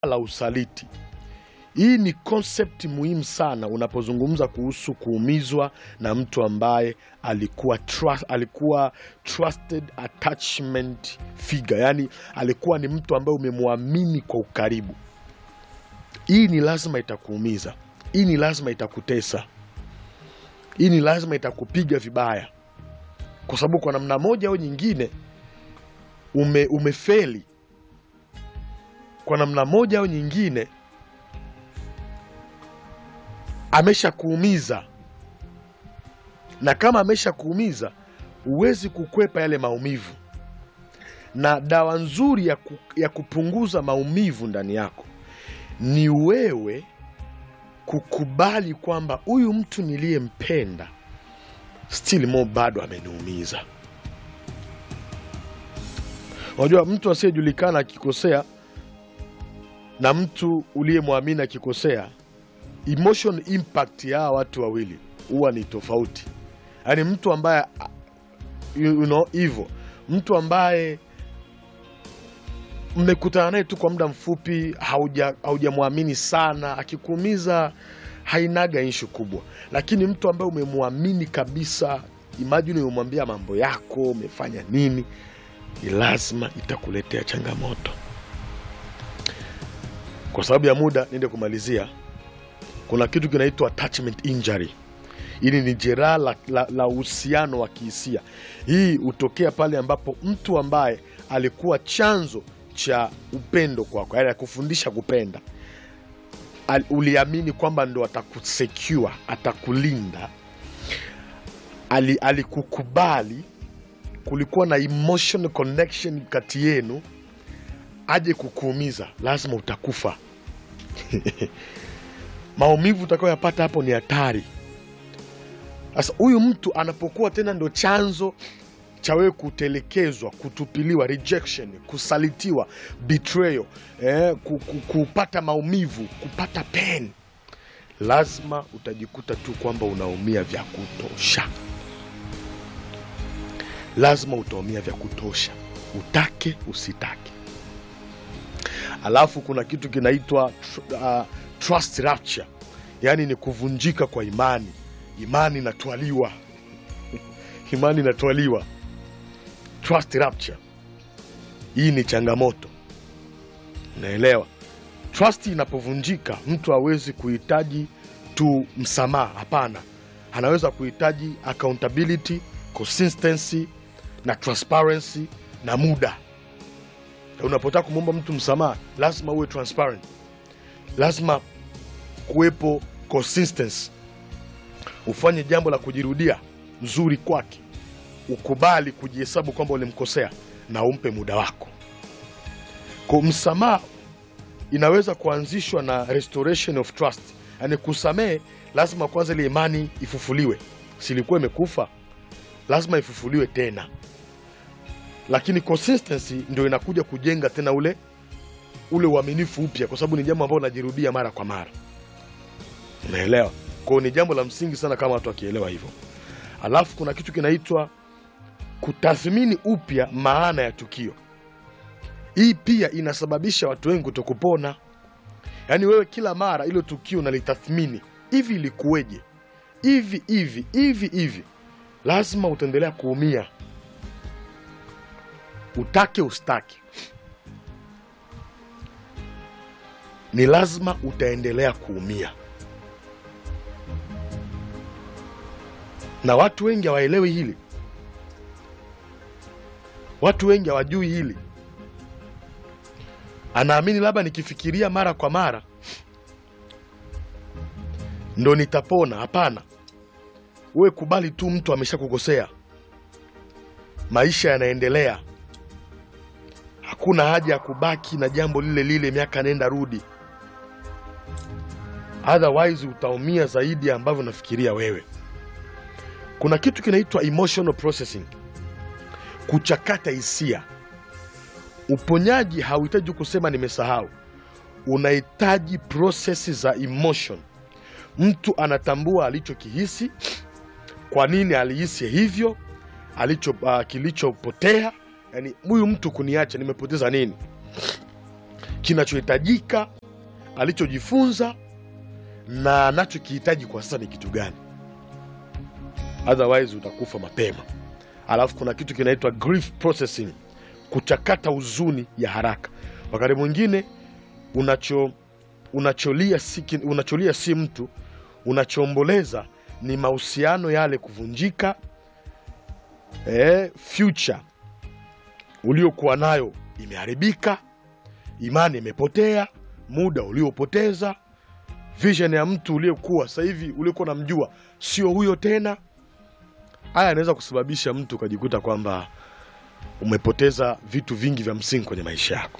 la usaliti. Hii ni concept muhimu sana unapozungumza kuhusu kuumizwa na mtu ambaye alikuwa trust, alikuwa trusted attachment figure, yani alikuwa ni mtu ambaye umemwamini kwa ukaribu. Hii ni lazima itakuumiza, hii ni lazima itakutesa, hii ni lazima itakupiga vibaya, kwa sababu kwa namna moja au nyingine ume, umefeli kwa namna moja au nyingine ameshakuumiza, na kama ameshakuumiza huwezi kukwepa yale maumivu, na dawa nzuri ya, ku, ya kupunguza maumivu ndani yako ni wewe kukubali kwamba huyu mtu niliyempenda still more bado ameniumiza. Unajua, mtu asiyejulikana akikosea na mtu uliyemwamini akikosea, emotion impact ya hawa watu wawili huwa ni tofauti. Yaani mtu ambaye you know hivyo, mtu ambaye mmekutana naye tu kwa muda mfupi, hauja haujamwamini sana, akikuumiza hainaga ishu kubwa, lakini mtu ambaye umemwamini kabisa, imagine umemwambia mambo yako, umefanya nini, ni lazima itakuletea changamoto. Kwa sababu ya muda, niende kumalizia. Kuna kitu kinaitwa attachment injury. Hili ni jeraha la, la, la uhusiano wa kihisia. Hii hutokea pale ambapo mtu ambaye alikuwa chanzo cha upendo kwako, yaani akufundisha kupenda, Al, uliamini kwamba ndo atakusecure, atakulinda, ali, alikukubali, kulikuwa na emotional connection kati yenu, aje kukuumiza, lazima utakufa. Maumivu utakayoyapata hapo ni hatari. Sasa huyu mtu anapokuwa tena ndo chanzo cha wewe kutelekezwa, kutupiliwa, rejection, kusalitiwa, betrayal, eh, ku- ku- kupata maumivu, kupata pain, lazima utajikuta tu kwamba unaumia vya kutosha. Lazima utaumia vya kutosha, utake usitake. Alafu kuna kitu kinaitwa tr- uh, trust rupture, yaani ni kuvunjika kwa imani. Imani inatwaliwa imani inatwaliwa, trust rupture. Hii ni changamoto, naelewa. Trust inapovunjika, mtu hawezi kuhitaji tu msamaha, hapana. Anaweza kuhitaji accountability, consistency na transparency na muda. Unapotaka kumwomba mtu msamaha, lazima uwe transparent, lazima kuwepo consistency, ufanye jambo la kujirudia nzuri kwake, ukubali kujihesabu kwamba ulimkosea na umpe muda wako. Kwa msamaha inaweza kuanzishwa na restoration of trust, yaani kusamehe, lazima kwanza ile imani ifufuliwe. Silikuwa imekufa, lazima ifufuliwe tena, lakini consistency ndio inakuja kujenga tena ule ule uaminifu upya, kwa sababu ni jambo ambalo linajirudia mara kwa mara. Unaelewa? Kwa hiyo ni jambo la msingi sana kama watu wakielewa hivyo. Alafu kuna kitu kinaitwa kutathmini upya maana ya tukio. Hii pia inasababisha watu wengi kutokupona. Yaani wewe kila mara ilo tukio unalitathmini, hivi ilikuweje, hivi hivi hivi hivi, lazima utaendelea kuumia, utake ustake, ni lazima utaendelea kuumia. na watu wengi hawaelewi hili, watu wengi hawajui hili. Anaamini labda nikifikiria mara kwa mara ndo nitapona. Hapana, wewe kubali tu, mtu ameshakukosea, maisha yanaendelea. Hakuna haja ya kubaki na jambo lile lile miaka nenda rudi, otherwise utaumia zaidi ya ambavyo unafikiria wewe. Kuna kitu kinaitwa emotional processing, kuchakata hisia. Uponyaji hauhitaji kusema nimesahau, unahitaji prosesi za emotion. Mtu anatambua alichokihisi, kwa nini alihisi hivyo, alicho uh, kilichopotea. Yani huyu mtu kuniacha, nimepoteza nini? kinachohitajika, alichojifunza na anachokihitaji kwa sasa ni kitu gani. Otherwise utakufa mapema. Alafu kuna kitu kinaitwa grief processing, kuchakata huzuni ya haraka. Wakati mwingine unacho unacholia si, ki- unacholia si mtu, unachoomboleza ni mahusiano yale kuvunjika, eh, future uliokuwa nayo imeharibika, imani imepotea, muda uliopoteza, vision ya mtu uliokuwa sasa hivi uliokuwa namjua sio huyo tena. Haya yanaweza kusababisha mtu ukajikuta kwamba umepoteza vitu vingi vya msingi kwenye maisha yako.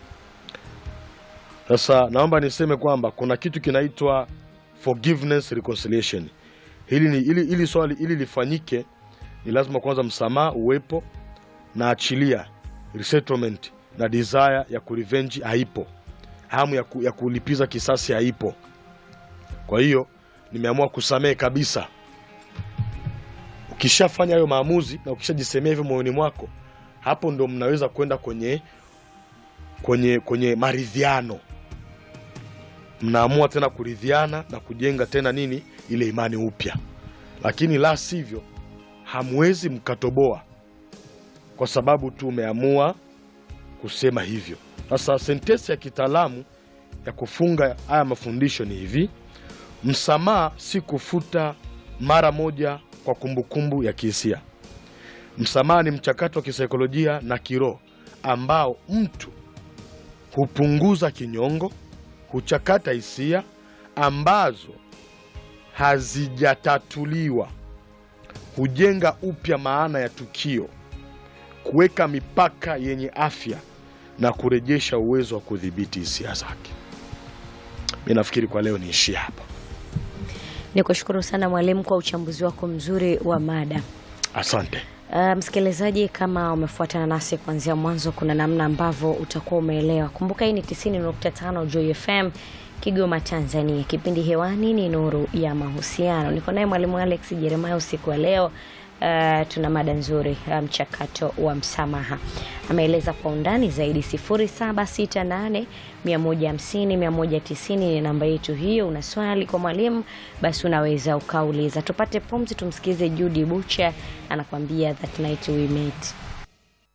Sasa naomba niseme kwamba kuna kitu kinaitwa forgiveness reconciliation. Hili ni ili, ili swali ili lifanyike ni lazima kwanza msamaha uwepo na achilia resettlement na desire ya kurevenge haipo, hamu ya, ku, ya kulipiza kisasi haipo. Kwa hiyo nimeamua kusamehe kabisa. Ukishafanya hayo maamuzi na ukishajisemea hivyo moyoni mwako, hapo ndo mnaweza kwenda kwenye kwenye kwenye maridhiano. Mnaamua tena kuridhiana na kujenga tena nini ile imani upya, lakini la sivyo hamwezi mkatoboa kwa sababu tu umeamua kusema hivyo. Sasa sentensi ya kitaalamu ya kufunga haya mafundisho ni hivi: msamaha si kufuta mara moja kwa kumbukumbu ya kihisia. Msamaha ni mchakato wa kisaikolojia na kiroho ambao mtu hupunguza kinyongo, huchakata hisia ambazo hazijatatuliwa, hujenga upya maana ya tukio, kuweka mipaka yenye afya na kurejesha uwezo wa kudhibiti hisia zake. Mi nafikiri kwa leo niishie hapa. Ni kushukuru sana mwalimu kwa uchambuzi wako mzuri wa mada. Asante. Uh, msikilizaji, kama umefuatana nasi kuanzia mwanzo, kuna namna ambavyo utakuwa umeelewa. Kumbuka hii ni 90.5 Joy FM Kigoma, Tanzania. Kipindi hewani ni Nuru ya Mahusiano. Niko naye mwalimu Alex Jeremiah usiku wa leo. Uh, tuna mada nzuri uh, mchakato wa msamaha. Ameeleza kwa undani zaidi. 0768 150 190 ni namba yetu hiyo. Una swali kwa mwalimu, basi unaweza ukauliza. Tupate pumzi, tumsikize Judy Bucha anakuambia that night we met.